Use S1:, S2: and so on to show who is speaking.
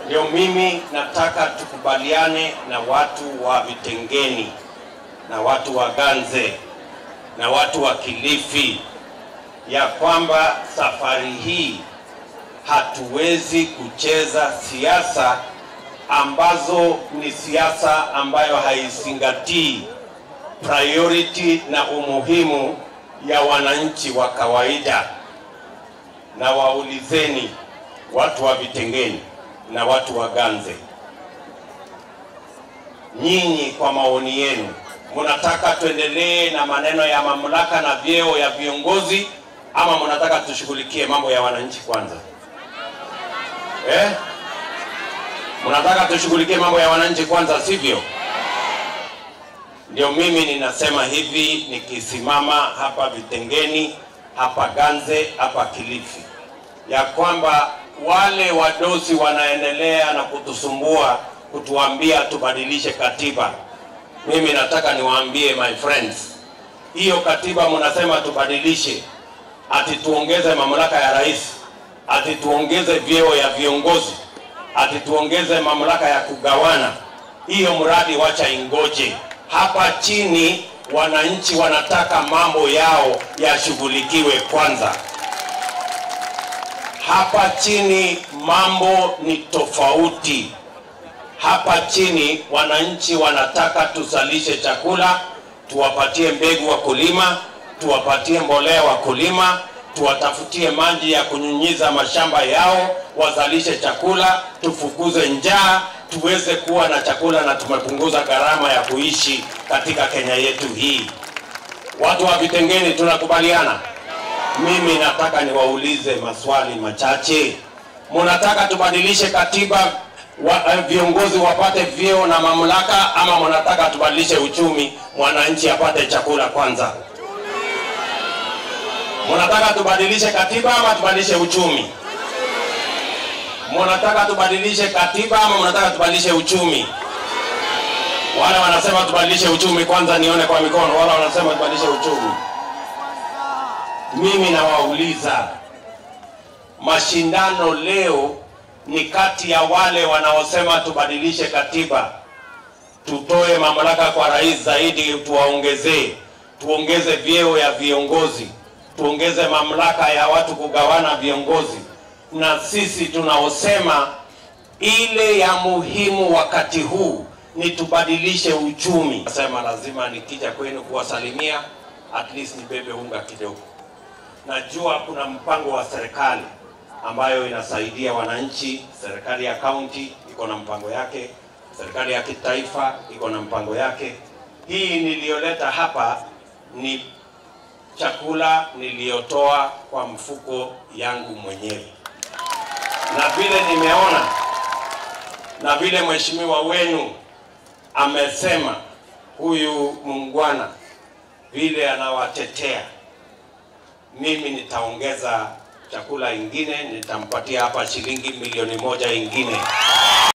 S1: Ndio mimi nataka tukubaliane na watu wa Vitengeni na watu wa Ganze na watu wa Kilifi ya kwamba safari hii hatuwezi kucheza siasa ambazo ni siasa ambayo haizingatii priority na umuhimu ya wananchi wa kawaida. Na waulizeni watu wa Vitengeni na watu wa Ganze, nyinyi kwa maoni yenu, mnataka tuendelee na maneno ya mamlaka na vyeo ya viongozi ama mnataka tushughulikie mambo ya wananchi kwanza eh? Mnataka tushughulikie mambo ya wananchi kwanza, sivyo? Ndio mimi ninasema hivi nikisimama hapa Vitengeni, hapa Ganze, hapa Kilifi, ya kwamba wale wadosi wanaendelea na kutusumbua kutuambia tubadilishe katiba. Mimi nataka niwaambie my friends, hiyo katiba mnasema tubadilishe, ati tuongeze mamlaka ya rais, ati tuongeze vyeo ya viongozi, ati tuongeze mamlaka ya kugawana. Hiyo mradi wacha ingoje. Hapa chini wananchi wanataka mambo yao yashughulikiwe kwanza. Hapa chini mambo ni tofauti. Hapa chini wananchi wanataka tuzalishe chakula, tuwapatie mbegu wakulima, tuwapatie mbolea wakulima, tuwatafutie maji ya kunyunyiza mashamba yao, wazalishe chakula, tufukuze njaa, tuweze kuwa na chakula na tumepunguza gharama ya kuishi katika Kenya yetu hii. Watu wa Vitengeni tunakubaliana? Mimi nataka niwaulize maswali machache. Mnataka tubadilishe katiba wa, eh, viongozi wapate vyeo na mamlaka ama mnataka tubadilishe uchumi, mwananchi apate chakula kwanza? Mnataka tubadilishe katiba ama tubadilishe uchumi? Mnataka tubadilishe katiba ama mnataka tubadilishe uchumi? Wale wanasema tubadilishe uchumi, kwanza nione kwa mikono. Wale wanasema tubadilishe uchumi. Mimi nawauliza, mashindano leo ni kati ya wale wanaosema tubadilishe katiba, tutoe mamlaka kwa rais zaidi, tuwaongezee, tuongeze vyeo ya viongozi, tuongeze mamlaka ya watu kugawana viongozi, na sisi tunaosema ile ya muhimu wakati huu ni tubadilishe uchumi. Nasema lazima nikija kwenu kuwasalimia, at least nibebe unga kidogo. Najua kuna mpango wa serikali ambayo inasaidia wananchi. Serikali ya kaunti iko na mpango yake, serikali ya kitaifa iko na mpango yake. Hii niliyoleta hapa ni chakula niliyotoa kwa mfuko yangu mwenyewe, na vile nimeona na vile mheshimiwa wenu amesema, huyu muungwana vile anawatetea, mimi nitaongeza chakula ingine, nitampatia hapa shilingi milioni moja ingine